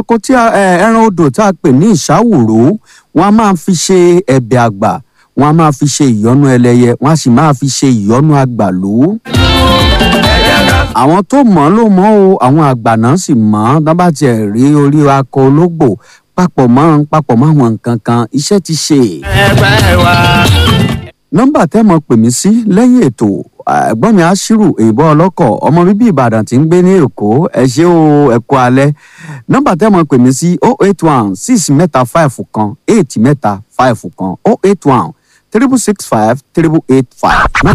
ẹranko tí a ẹ, ẹran odò tá a pè ní ìṣàwòrò wọn a máa fi ṣe ẹ̀bẹ̀ àgbà wọn a máa fi ṣe ìyọ́nú ẹlẹ́yẹ wọn a sì máa fi ṣe ìyọ́nú àgbàlú àwọn tó mọ̀ ọ́ ló mọ̀ o àwọn àgbà náà sì mọ̀ ọ́ tán bá tiẹ̀ rí orí akọ ológbò papọ̀ mọ́ papọ̀ mọ́ àwọn nǹkan kan iṣẹ́ ti ṣe. ẹgbẹ́ wa. nọ́mbà tẹ́ mọ̀ pè mí sí lẹ́yìn ètò ẹ̀gbọ́n mi aṣírù èèbọ̀ ọlọ́kọ̀ ọmọ bíbí ìbàdàn tí ń gbé ní èkó ẹ ṣé o ẹ kú alẹ́ nọ́mbà tẹ́ mọ̀ pè mí sí oh eight one six mẹ́ta five kan eight mẹ́ta five kan oh eight one triple six five triple eight five.